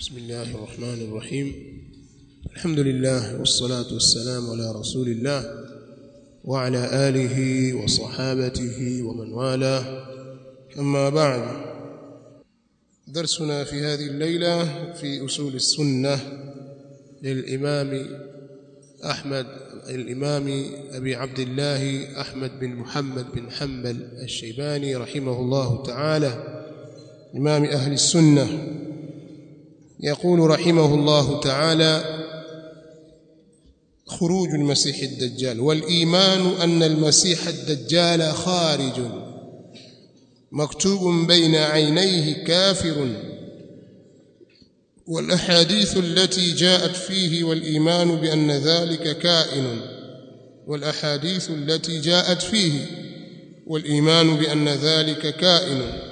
بسم الله الرحمن الرحيم الحمد لله والصلاة والسلام على رسول الله وعلى آله وصحابته ومن والاه أما بعد درسنا في هذه الليلة في أصول السنة للإمام أحمد الإمام أبي عبد الله أحمد بن محمد بن حنبل الشيباني رحمه الله تعالى إمام أهل السنة يقول رحمه الله تعالى خروج المسيح الدجال والإيمان أن المسيح الدجال خارج مكتوب بين عينيه كافر والأحاديث التي جاءت فيه والإيمان بأن ذلك كائن والأحاديث التي جاءت فيه والإيمان بأن ذلك كائن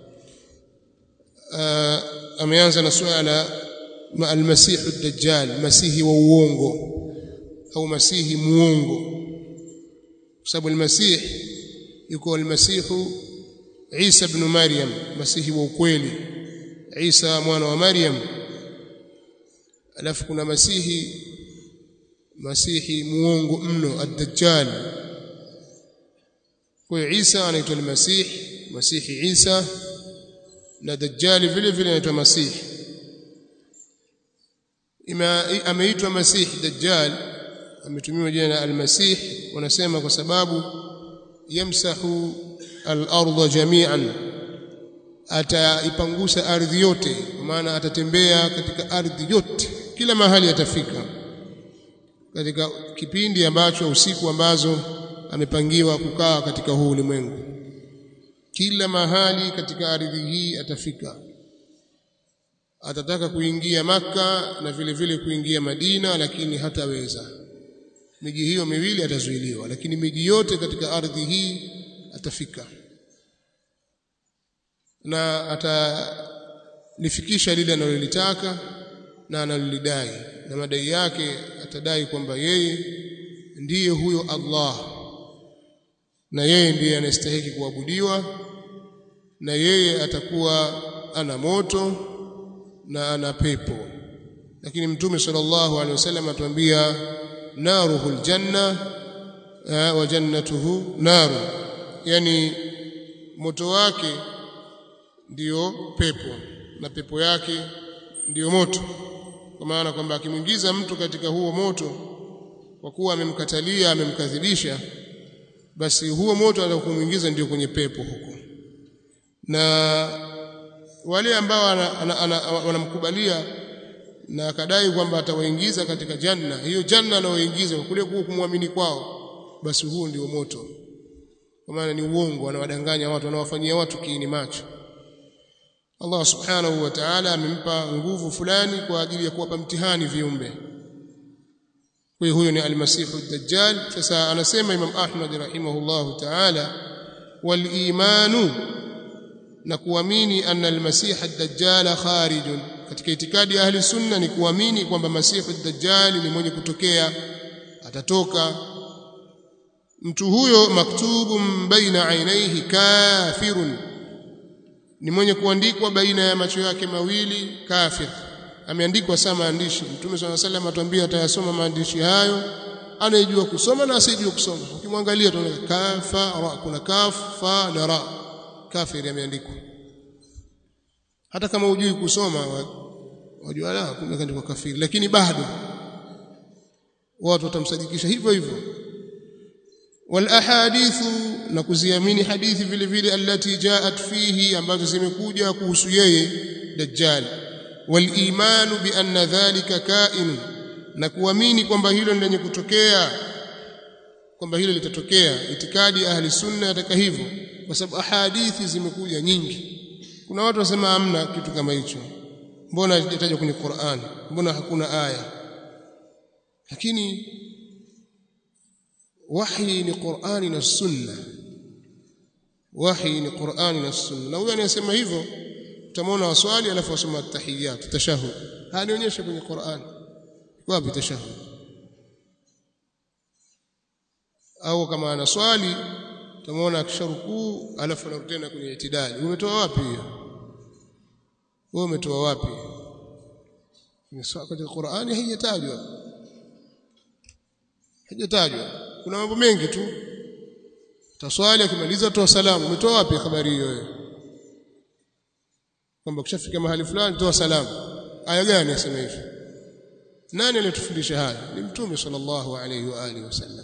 ameanza na suala ma almasihu dajjal masihi wa uongo au masihi muongo kwa sababu almasih yuko almasihu Isa ibn Maryam masihi wa ukweli Isa mwana wa Maryam alafu kuna masihi masihi muongo mno ad-dajjal kwa Isa anaitwa almasih masihi Isa na dajjali vile vile anaitwa masihi ameitwa masihi dajjal ametumiwa jina la almasih wanasema kwa sababu yamsahu al-ardha jami'an ataipangusa ardhi yote kwa maana atatembea katika ardhi yote kila mahali atafika katika kipindi ambacho usiku ambazo amepangiwa kukaa katika huu ulimwengu kila mahali katika ardhi hii atafika atataka kuingia maka na vile vile kuingia Madina lakini hataweza miji hiyo miwili atazuiliwa lakini miji yote katika ardhi hii atafika na atalifikisha lile analolitaka na analolidai na madai yake atadai kwamba yeye ndiye huyo Allah na yeye ndiye anastahili kuabudiwa na yeye atakuwa ana moto na ana pepo lakini mtume sallallahu alaihi wasallam atuambia naruhul janna wa jannatuhu naru yani moto wake ndiyo pepo na pepo yake ndiyo moto kwa maana kwamba akimwingiza mtu katika huo moto kwa kuwa amemkatalia amemkadhibisha basi huo moto atakumwingiza ndio kwenye pepo huko na wale ambao wanamkubalia na akadai kwamba atawaingiza katika janna hiyo janna anaoingiza kule kuwa kumwamini kwao basi huo ndio moto kwa maana ni uongo anawadanganya watu anawafanyia watu kiini macho Allah subhanahu wa ta'ala amempa nguvu fulani kwa ajili ya kuwapa mtihani viumbe kwa hiyo huyo ni almasihu dajjal sasa anasema Imam Ahmad rahimahullahu ta'ala wal imanu na kuamini anna almasiha ad-dajjal kharijun katika itikadi ya ahli sunna ni kuamini kwamba masihu ad-dajjal ni mwenye kutokea atatoka mtu huyo maktubun baina ainaihi kafirun ni mwenye kuandikwa baina ya macho yake mawili kafir ameandikwa saa maandishi mtume swalla sallam atuambia atayasoma maandishi hayo anayejua kusoma na asiyejua kusoma ukimwangalia tunaona kafa ra kuna kaf fa na ra kafiri ameandikwa hata kama hujui kusoma wajua la kumeandikwa kafiri lakini bado watu watamsadikisha hivyo hivyo wal ahadithu na kuziamini hadithi vile vile allati jaat fihi ambazo zimekuja kuhusu yeye dajjal wal imanu bi anna dhalika kain na kuamini kwamba hilo ni lenye kutokea kwamba hilo litatokea itikadi ahli sunna yataka hivyo kwa sababu ahadithi zimekuja nyingi kuna watu wasema hamna kitu kama hicho mbona haijatajwa kwenye Qur'an mbona hakuna aya lakini wahi ni Qur'ani na sunna wahi ni Qur'ani na sunna na huyo anayesema hivyo utamwona waswali alafu wasoma at-tahiyyat tashahhud hanionyeshe kwenye Qur'an wapi tashahhud au kama anaswali utamwona akisharukuu alafu anarudi tena kwenye itidali umetoa wapi hiyo wewe umetoa wapi katika Qur'ani haijatajwa haijatajwa kuna mambo mengi tu taswali akimaliza toa salamu umetoa wapi habari hiyo wewe kwamba kushafika mahali fulani toa salamu aya gani asema hivi nani aliyotufundisha haya ni mtume sallallahu alayhi wa alihi wasallam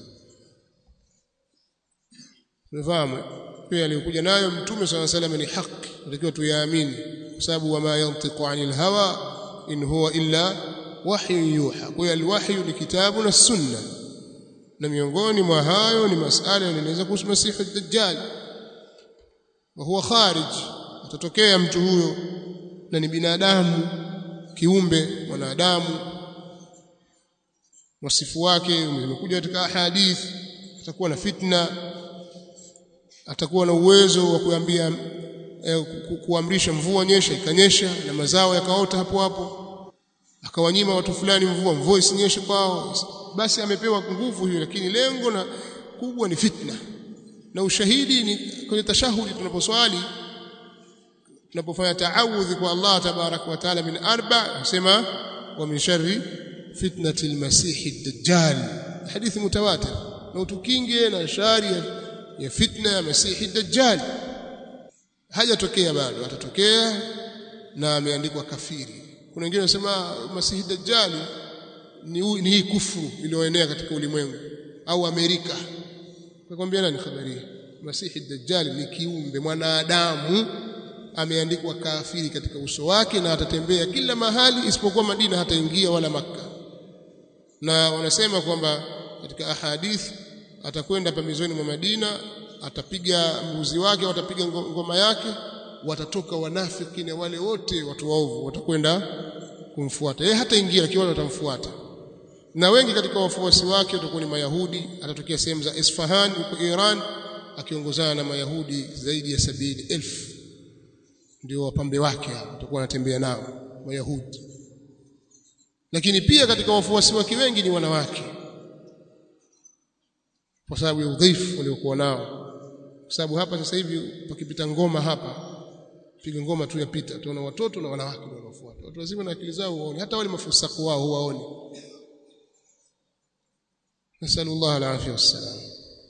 unafahamu pia aliyokuja nayo mtume sallallahu alayhi wasallam ni haki tunatakiwa tuyaamini kwa sababu wama yantiqu anil hawa in huwa illa wahyu yuha kwa hiyo alwahyu ni kitabu na sunna na miongoni mwa hayo ni masala yanaeleza kuhusu masihi ad-dajjal wa huwa kharij atatokea mtu huyo na ni binadamu kiumbe mwanadamu wasifu wake umekuja katika hadith atakuwa na fitna atakuwa na uwezo wa kuambia eh, kuamrisha mvua nyesha ikanyesha na mazao yakaota hapo hapo akawanyima watu fulani mvua mvua isinyeshe kwao basi amepewa nguvu hiyo lakini lengo na kubwa ni fitna na ushahidi ni kwenye tashahudi tunaposwali tunapofanya taawudhi kwa Allah tabarak wa taala min arba nasema wa min sharri fitnati almasih ad-dajjal hadithi mutawatir na utukinge na shari ya fitna ya masih ad-dajjal hajatokea bado atatokea na ameandikwa kafiri kuna wengine wanasema masih ad-dajjal ni, ni hii kufuru iliyoenea katika ulimwengu au Amerika nakwambia nani habari hii masihi dajjal ni kiumbe mwanadamu ameandikwa kafiri katika uso wake na atatembea kila mahali isipokuwa Madina hataingia wala Makka na wanasema kwamba katika ahadith atakwenda pembezoni mwa Madina atapiga mbuzi wake watapiga ngoma yake watatoka wanafiki na wale wote watu waovu watakwenda kumfuata yeye hataingia lakini wale watamfuata na wengi katika wafuasi wake watakuwa ni Mayahudi atatokea sehemu za Isfahan huko Iran akiongozana na Mayahudi zaidi ya sabini elfu ndio wapambe wake hao watakuwa wanatembea nao Mayahudi lakini pia katika wafuasi wake wengi ni wanawake kwa sababu ya udhaifu waliokuwa nao kwa sababu hapa sasa hivi pakipita ngoma hapa piga ngoma tu yapita tunaona watoto na wanawake wanaofuata watu wazima na akili zao huwaoni hata wale mafusaku wao huwaoni nasallallahu alafia wassalam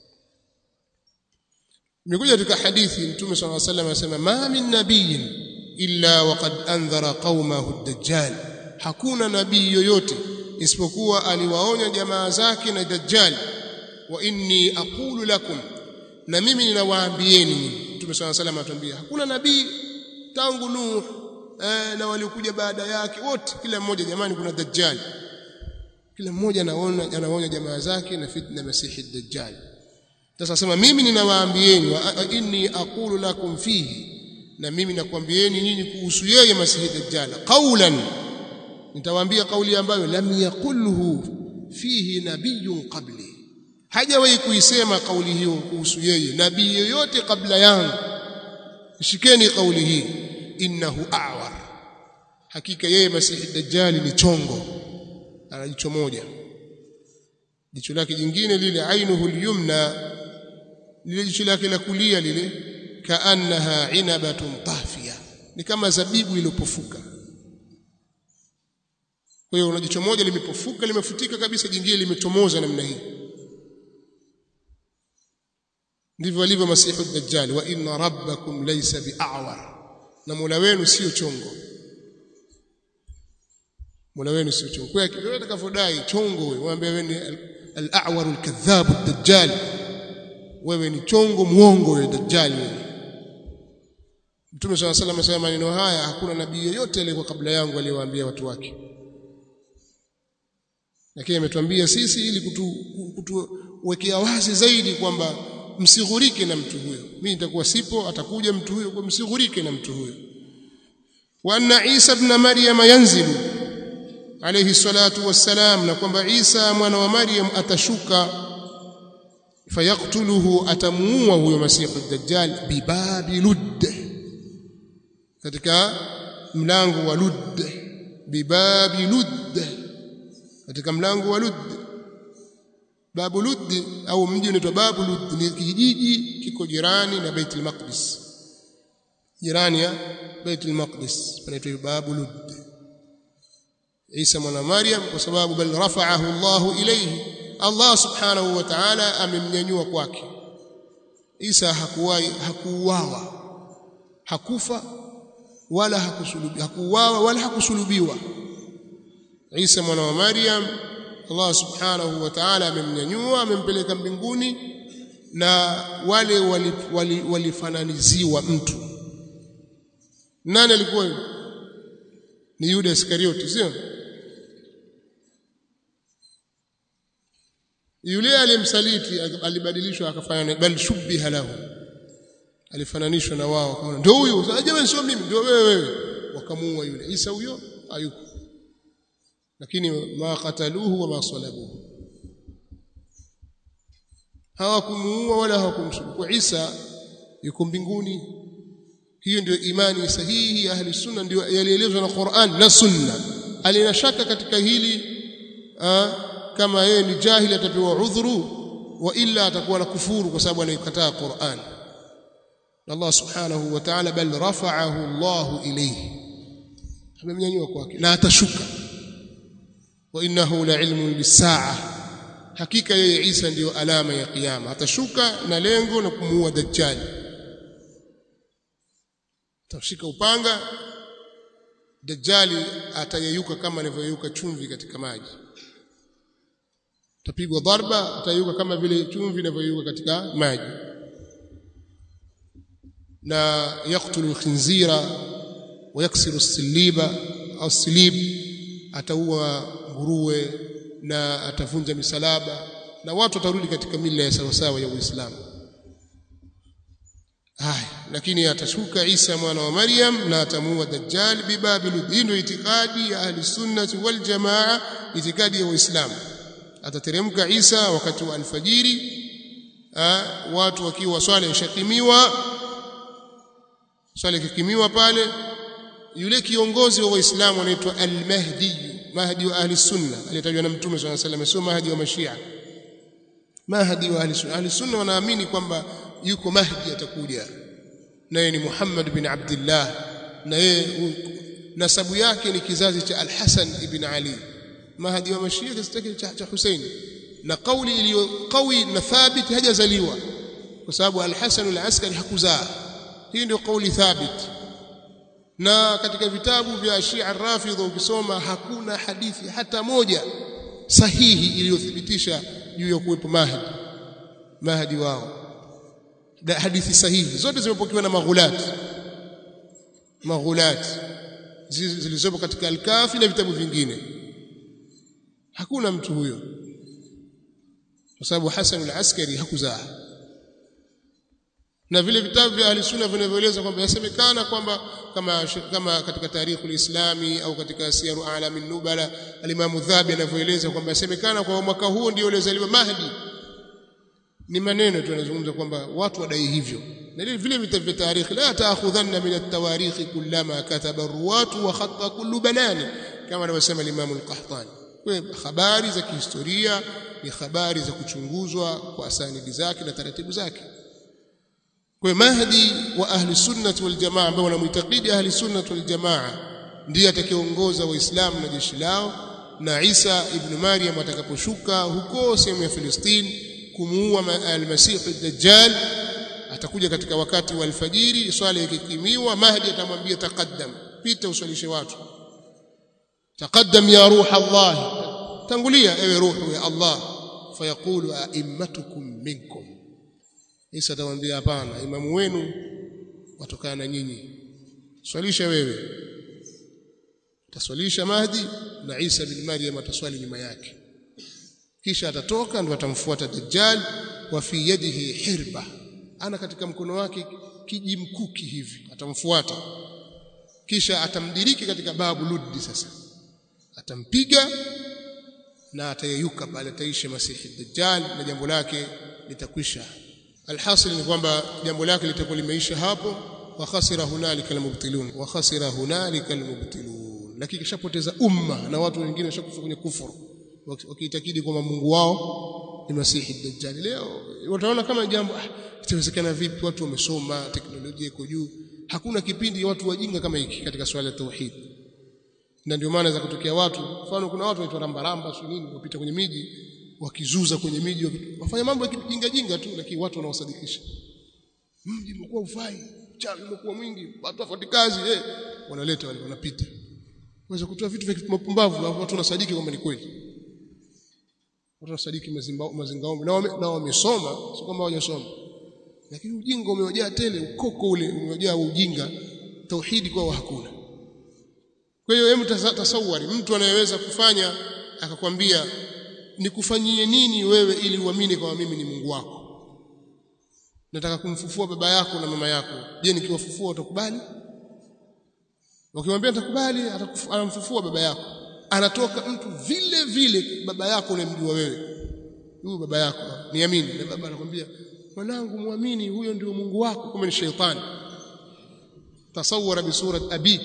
imekuja katika hadithi mtume صلى الله عليه وسلم anasema ma min nabiyin illa waqad andhara qaumahu ad-dajjal hakuna nabii yoyote isipokuwa aliwaonya jamaa zake na dajjal wa inni aqulu lakum na mimi ninawaambieni mtume صلى الله عليه وسلم atuambia hakuna nabii tangu nuh eh, na waliokuja baada yake wote kila mmoja jamani kuna dajjal kila mmoja anaona anaonya jamaa zake na fitna masihi dajjal sasa sema mimi ninawaambieni wa inni aqulu lakum fihi na mimi nakwambieni nyinyi kuhusu yeye masihi dajjal qawlan nitawaambia kauli ambayo lam yaqulhu fihi nabiyyun qabli hajawahi kuisema kauli hiyo kuhusu yeye nabii yoyote kabla yangu shikeni kauli hii innahu a'war hakika yeye masihi dajjal ni chongo ana jicho moja jicho lake jingine lile ainuhu lyumna lile jicho lake la kulia lile kaannaha inabatun tahfiya ni kama zabibu iliyopofuka kwa hiyo una jicho moja limepofuka limefutika kabisa jingine limechomoza namna hii ndivyo alivyo masihu dajjal wa inna rabbakum laysa bi'awar na mola wenu sio chongo mola wenu sio chongo kwa hiyo atakavyodai chongo wewe mwambie wewe ni al-a'war al-kadhab ad-dajjal wewe ni chongo muongo wewe dajjal wewe Mtume swalla salam amesema maneno haya hakuna nabii yeyote aliyekuwa kabla yangu aliyewaambia watu wake lakini ametuambia sisi ili kutuwekea kutu, wazi zaidi kwamba msighurike na mtu huyo mimi nitakuwa sipo atakuja mtu huyo kwa msighurike na mtu huyo wa anna Isa ibn Maryam yanzilu alayhi salatu wassalam na kwamba Isa mwana wa Maryam atashuka fayaktuluhu atamuua huyo masihu dajjal bibabi ludd katika mlango wa ludd bibabi ludd katika mlango wa ludd babu ludd au mji unaitwa babu ludd ni kijiji kiko jirani na Baitul Maqdis jirani ya Baitul Maqdis panaitwa babu ludd Isa mwana Maryam kwa sababu bal rafa'ahu Allah ilayhi Allah subhanahu wa ta'ala amemnyanyua kwake Isa hakuwahi hakuuawa hakufa wala hakusulubiwa hakuuawa wala hakusulubiwa Isa mwana wa Maryam Allah subhanahu wa ta'ala amemnyanyua amempeleka mbinguni na wale walifananiziwa wali, wali mtu nani alikuwa ni Yuda Iskarioti sio yule aliyemsaliti alibadilishwa akafanya bal shubbiha lahu alifananishwa na wao kama ndio huyu sasa jamani sio mimi ndio wewe wewe wakamuua yule Isa huyo hayuko lakini ma qataluhu wa ma salabuhu hawakumuua wala hawakumsulubu kwa Isa yuko mbinguni hiyo ndio imani sahihi ya ahli sunna ndio yalielezwa na Qur'an na sunna alina shaka katika hili aa, kama yeye ni jahili atapewa udhuru wa illa atakuwa na kufuru kwa sababu anaikataa Qur'an Allah subhanahu wa ta'ala bal rafa'ahu Allah ilayhi amemnyanyua kwake na atashuka wa innahu la'ilmun lis-sa'a hakika yeye Isa ndiyo alama ya kiyama atashuka na lengo na kumuua dajjal atashika upanga dajjali atayeyuka kama anavyoyeyuka chumvi katika maji tapigwa dharba atayeyuka kama vile chumvi inavyoyeyuka katika maji na yaktulu alkhinzira wa yaksiru as-siliba au silib ataua nguruwe na atavunja misalaba na watu watarudi katika mila ya sawasawa ya Uislamu haya lakini atashuka Isa mwana wa Maryam na atamuua Dajjal bibabil dinu itikadi ya ahli sunnah wal jamaa itikadi ya Uislamu atateremka Isa wakati wa alfajiri ha, watu wakiwa swala ishakimiwa swala ikikimiwa pale yule kiongozi wa Waislamu anaitwa al-Mahdi Mahdi wa ahli sunna aliyetajwa na Mtume swalla sallam sio Mahdi wa Mashia Mahdi wa ahli sunna ahli sunna wanaamini kwamba yuko Mahdi atakuja naye ni Muhammad bin Abdullah na yeye nasabu yake ni kizazi cha Al-Hasan ibn Ali Mahdi wa Mashia kizazi cha, cha Hussein na kauli iliyo qawi na thabit hajazaliwa kwa sababu Al-Hasan al-Askari hakuzaa hii ndio kauli thabit na katika vitabu vya Shia Rafidha ukisoma hakuna hadithi hata moja sahihi iliyothibitisha juu ya kuwepo Mahdi Mahdi wao da hadithi sahihi zote zimepokewa na maghulat maghulat zilizopo katika al-Kafi na vitabu vingine hakuna mtu huyo kwa sababu Hasan al-Askari hakuzaa na vile vitabu vya ahli sunna vinavyoeleza kwamba yasemekana kwamba kama kama katika tarikhi ulislami au katika siyaru alamin nubala alimamu dhabi anavyoeleza kwamba yasemekana kwa mwaka huo ndio uliozaliwa mahdi ni maneno tu yanazungumza kwamba watu wadai hivyo na vile vile vitabu vya tarikhi la taakhudhanna min at-tawarikh kullama kataba ruwatu wa khatta kullu banani kama anavyosema limamu al-qahtani kwa habari za kihistoria ni habari za kuchunguzwa kwa asanidi zake na taratibu zake kwa Mahdi wa ahli sunnah wal jamaa ambao wanamuitakidi ahli sunnah wal jamaa ndiye atakayeongoza waislamu na jeshi lao na Isa ibn Maryam atakaposhuka huko sehemu ya Filistini kumuua al-Masih ad-Dajjal atakuja katika wakati wa alfajiri swala ikikimiwa Mahdi atamwambia taqaddam pita uswalishe watu taqaddam ya ruh Allah tangulia ewe ruhu ya Allah fayaqulu a'immatukum minkum Isa atamwambia hapana imamu wenu watokana na nyinyi swalisha wewe ataswalisha Mahdi na Isa bin Maryam ataswali nyuma yake kisha atatoka ndio atamfuata Dajjal wa fi yadihi hirba ana katika mkono wake kijimkuki hivi atamfuata kisha atamdiriki katika babu luddi sasa atampiga na atayeyuka pale ataishi masihi Dajjal na jambo lake litakwisha alhasil ni kwamba jambo lake litakuwa limeisha hapo wa khasira hunalika almubtilun wa khasira hunalika almubtilun lakini kishapoteza umma na watu wengine washakufa kwenye kufuru wakiitakidi kwamba Mungu wao ni Masihi Dajjal leo wataona kama jambo ah, itawezekana vipi watu wamesoma teknolojia iko juu hakuna kipindi watu wajinga kama hiki katika swala la tauhid na ndio maana za kutokea watu mfano kuna watu waitwa rambaramba sio nini wapita kwenye miji wakizuza kwenye miji wafanya mambo ya kijinga jinga tu lakini watu wanaosadikisha mji umekuwa ufai chawi umekuwa mwingi watu wafuati kazi eh wanaleta wale wanapita waweza kutoa vitu vya mapumbavu na watu wanasadiki kwamba ni kweli watu wanasadiki mazingaombe na wame, na wamesoma sio kwamba hawajasoma lakini ujinga umewajaa tele ukoko ule umewajaa ujinga tauhidi kwao hakuna kwa hiyo hebu tasawari mtu anayeweza kufanya akakwambia nikufanyie nini wewe ili uamini kama mimi ni Mungu wako nataka kumfufua baba yako na mama yako je nikiwafufua utakubali ukimwambia nitakubali anamfufua baba yako anatoka mtu vile vile baba yako unamjua wewe huyu baba yako niamini na baba anakwambia mwanangu muamini huyo ndio Mungu wako kama ni sheitani tasawara bi surat abik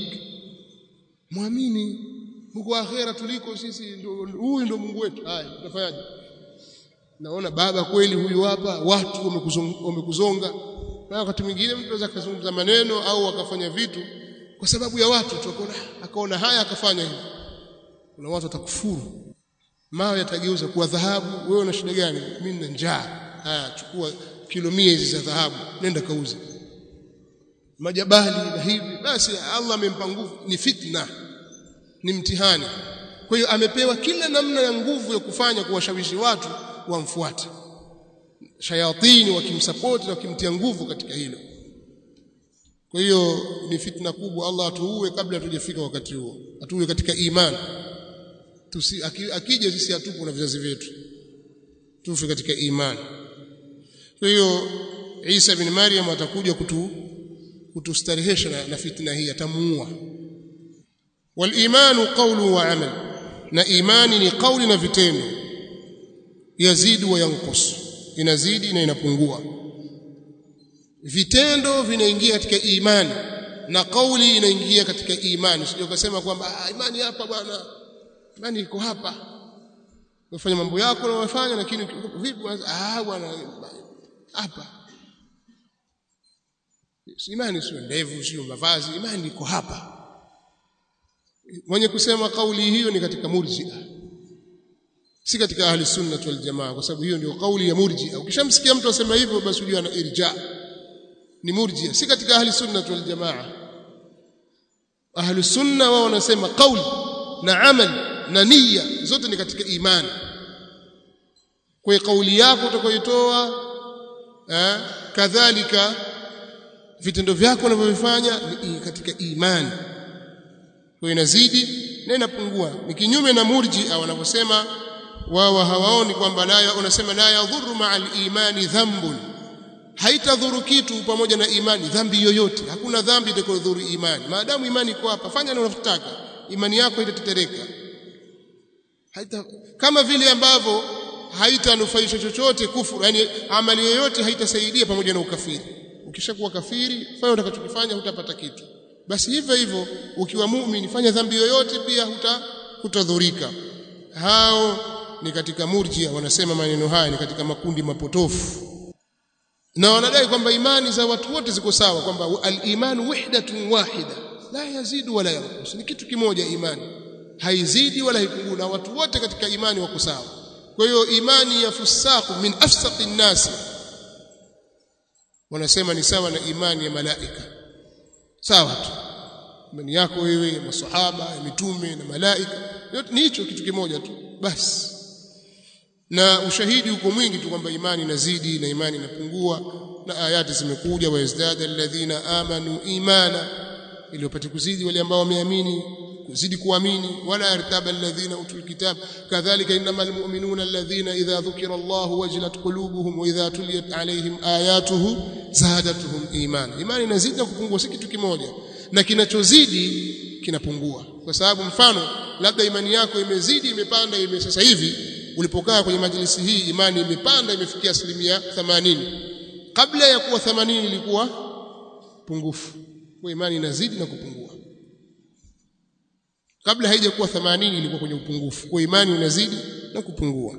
muamini huko akhera tuliko sisi huyu ndio Mungu wetu haya tutafanyaje naona baba kweli huyu hapa watu wamekuzonga na wakati mwingine mtu anaweza kuzungumza maneno au akafanya vitu kwa sababu ya watu tu akaona akaona haya akafanya hivi kuna watu watakufuru mawe yatageuza kuwa dhahabu wewe una shida gani mimi nina njaa haya chukua kilo 100 hizi za dhahabu nenda kauze majabali na hivi basi Allah amempa nguvu ni fitna ni mtihani kwa hiyo amepewa kila namna ya nguvu ya kufanya kuwashawishi watu wamfuate shayatini wakimsapoti na wakimtia nguvu katika hilo kwa hiyo ni fitna kubwa Allah atuue kabla hatujafika wakati huo atuue katika imani tusi akija sisi hatupo na vizazi vyetu tufe katika imani kwa hiyo Isa bin Maryam atakuja kutu kutustarehesha na, na fitna hii atamuua walimanu qawlu wa amal na imani ni kauli na vitendo yazidu wa yanqus inazidi na inapungua vitendo vinaingia katika imani na kauli inaingia katika imani sio kusema kwamba ah, imani hapa bwana imani iko hapa unafanya mambo yako na unafanya lakini vipi ah bwana hapa imani sio ndevu sio mavazi imani iko hapa mwenye kusema kauli hiyo ni katika murji'a si katika ahli sunna wal jamaa kwa sababu hiyo ndio kauli ya murji'a ukishamsikia mtu asema hivyo basi ujue ana irja ni murji'a si katika ahli sunna wal jamaa ahli sunna wao wanasema kauli na amal na nia zote ni katika imani kwa kauli yako utakayoitoa eh kadhalika vitendo vyako unavyofanya ni katika imani kwa inazidi na inapungua ni kinyume na murji au wanavyosema wao hawaoni kwamba la unasema la yadhuru ma'al imani dhanbun haitadhuru kitu pamoja na imani dhambi yoyote hakuna dhambi itakayodhuru imani maadamu imani iko hapa fanya unalotaka imani yako itatetereka haita kama vile ambavyo haitanufaisha chochote kufuru yani amali yoyote haitasaidia pamoja na ukafiri ukishakuwa kafiri fanya utakachokifanya hutapata kitu basi hivyo hivyo ukiwa muumini fanya dhambi yoyote pia huta hutadhurika hao ni katika murjia wanasema maneno haya ni katika makundi mapotofu na wanadai kwamba imani za watu wote ziko sawa kwamba al-iman wahdatun wahida la yazidu wala yanqus ni kitu kimoja imani haizidi wala haipungui na watu wote katika imani wako sawa kwa hiyo imani ya fusaku min afsaqin nasi wanasema ni sawa na imani ya malaika sawa tu imani yako wewe ya masahaba ya mitume na malaika yote ni hicho kitu kimoja tu basi na ushahidi uko mwingi tu kwamba imani inazidi na imani inapungua na ayati zimekuja wayazdada alladhina amanu imana ili wapate kuzidi wale ambao wameamini kuzidi kuamini wala yartaba alladhina utul kitab kadhalika innamal mu'minuna alladhina idha dhukira Allah wajilat qulubuhum wa idha tuliyat alayhim ayatuhu zadatuhum imana imani inazidi na kupungua si kitu kimoja na kinachozidi kinapungua kwa sababu mfano labda imani yako imezidi imepanda ime sasa hivi ulipokaa kwenye majlisi hii imani imepanda imefikia asilimia 80 kabla ya kuwa 80 ilikuwa pungufu kwa imani inazidi na kupungua kabla haijakuwa 80 ilikuwa kwenye upungufu kwa imani inazidi na kupungua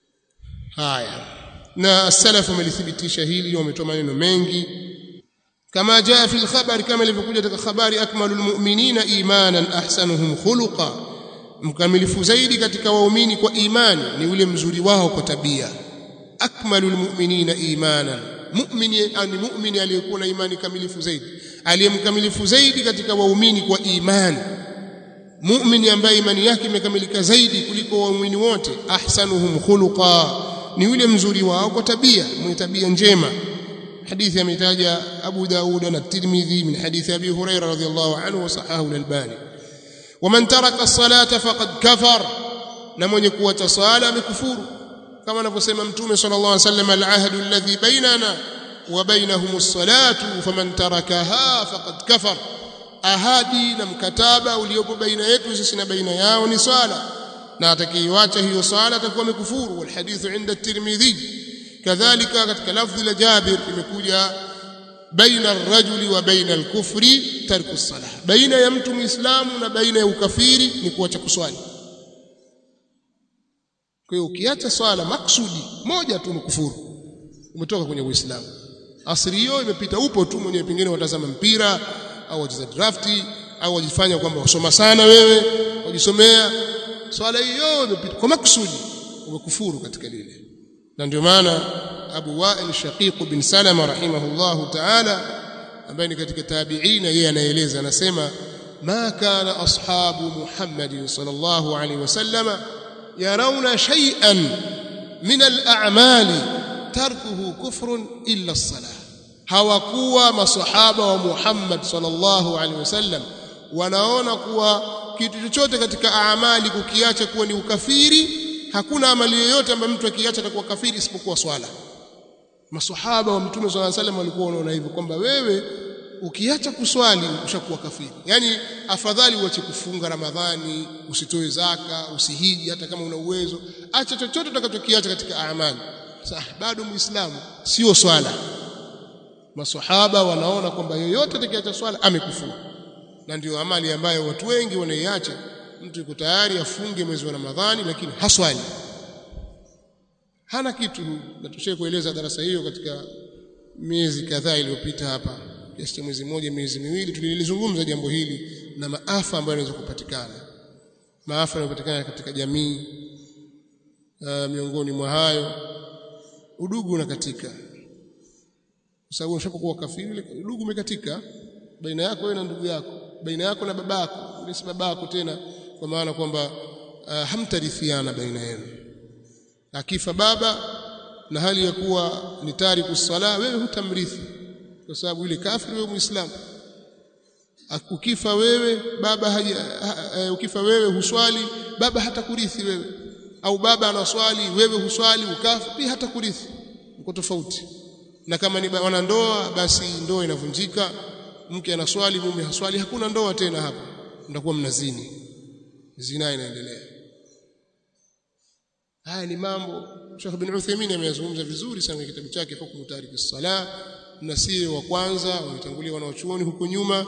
haya na salafu wamelithibitisha hili wametoa maneno mengi kama jaa fi al-khabar kama ilivyokuja katika habari akmalul mu'minina imanan ahsanuhum khuluqa mkamilifu zaidi katika waumini kwa imani ni yule mzuri wao kwa tabia akmalul mu'minina imanan mu'mini ani mu'mini aliyekuwa na imani kamilifu zaidi aliyemkamilifu zaidi katika waumini kwa imani mu'mini ambaye imani yake imekamilika zaidi kuliko waumini wote ahsanuhum khuluqa ni yule mzuri wao kwa tabia mwenye tabia njema hadithi ametaja Abu Daud na Tirmidhi min hadithi Abi Hurairah radhiyallahu anhu wa sahahu al-Albani ومن ترك الصلاه فقد كفر na mwenye kuacha swala amekufuru kama anavyosema mtume sallallahu alaihi wasallam al-ahdu alladhi bainana wa bainahum as-salatu faman tarakaha faqad kafar ahadi na mkataba uliopo baina yetu sisi na baina yao ni swala na atakayeacha hiyo swala atakuwa amekufuru wal hadithu inda at-tirmidhi kadhalika katika lafdhi la Jabir imekuja baina ar-rajuli wa baina al-kufri tarku as-salah baina ya mtu muislamu na baina ya ukafiri ni kuacha kuswali kwa hiyo ukiacha swala maksudi moja tu umekufuru umetoka kwenye uislamu asri hiyo imepita upo tu mwenye pengine watazama mpira au wacheza drafti au wajifanya kwamba wasoma sana wewe wajisomea swala hiyo imepita kwa maksudi umekufuru katika lile na ndio maana Abu Wa'il Shaqiq bin Salama rahimahullahu ta'ala ambaye ni katika tabi'ina yeye anaeleza anasema ma kana ashabu Muhammadin sallallahu alaihi wasallama yarawna shay'an min al-a'mali tarkuhu kufrun illa as-salah hawakuwa masahaba wa Muhammad sallallahu alaihi wasallam wanaona kuwa kitu chochote katika amali kukiacha kuwa ni ukafiri hakuna amali yoyote ambayo mtu akiacha atakuwa kafiri isipokuwa swala masahaba wa mtume swalla salam walikuwa wanaona hivyo kwamba wewe ukiacha kuswali ushakuwa kafiri yani afadhali uache kufunga ramadhani usitoe zaka usihiji hata kama una uwezo acha chochote utakachokiacha katika amali sasa bado muislamu sio swala masahaba wanaona kwamba yoyote atakayeacha swala amekufuru na ndio amali ambayo watu wengi wanaiacha mtu yuko tayari afunge mwezi wa Ramadhani lakini haswali hana kitu na tushaye kueleza darasa hiyo katika miezi kadhaa iliyopita hapa kiasi cha mwezi mmoja miezi miwili tulilizungumza jambo hili na maafa ambayo yanaweza kupatikana maafa yanayopatikana katika jamii uh, miongoni mwa hayo udugu unakatika kwa sababu unapokuwa kafiri udugu umekatika baina yako wewe na ndugu yako baina yako na babako ule si babako tena kwa maana kwamba uh, hamtarithiana baina yenu akifa baba na hali ya kuwa ni tariku sala wewe hutamrithi kwa sababu ile kafiri wewe muislamu ukifa wewe baba haja, ha, ukifa wewe huswali baba hatakurithi wewe au baba anaswali wewe huswali ukafa pia hatakurithi uko tofauti na kama ni wanandoa basi ndoa inavunjika mke anaswali mume haswali hakuna ndoa tena hapa mtakuwa mnazini zina inaendelea haya ni mambo Sheikh bin Uthaymeen ameyazungumza vizuri sana kwenye kitabu chake hukumu tariki sala na si wa kwanza wametangulia wanaochuoni huko nyuma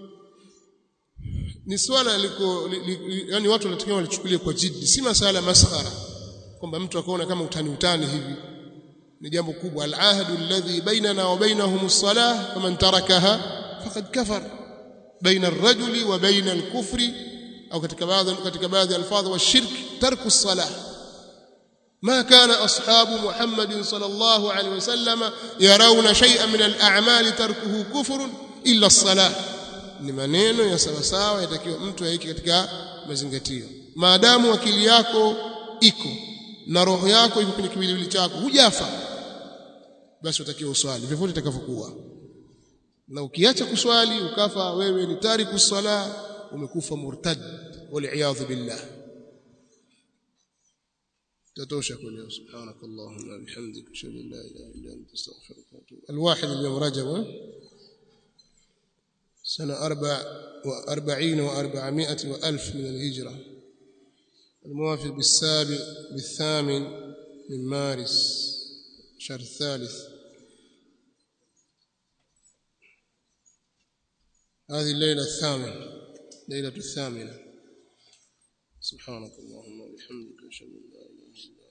ni swala liko li, li, yani watu wanatakiwa walichukulie kwa jiddi si masala maskhara kwamba mtu akaona kama utani utani hivi ni jambo kubwa al-ahdu alladhi bainana wa bainahum as-salah faman tarakaha faqad kafar baina ar-rajuli wa baina al-kufri au katika baadhi katika baadhi alfadhi wa shirk tarku as-salah ما كان أصحاب محمد صلى الله عليه وسلم يرون شيئا من الأعمال تركه كفر إلا الصلاة ni maneno ya sawa sawa yatakiwa mtu aiki katika mazingatio maadamu akili yako iko na roho yako iko kwenye kiwiliwili chako hujafa basi utakiwa uswali vyovyote itakavyokuwa na ukiacha kuswali ukafa wewe ni tariku sala umekufa murtad wal billah تتوشى كل يوم سبحانك اللهم وبحمدك اشهد ان لا اله الا انت استغفرك واتوب الواحد اليوم رجب سنة أربع وأربعين وأربعمائة وألف من الهجرة الموافق بالسابع بالثامن من مارس شهر الثالث هذه الليلة الثامنة ليلة الثامنة سبحانك اللهم وبحمدك أشهد أن لا إله إلا أنت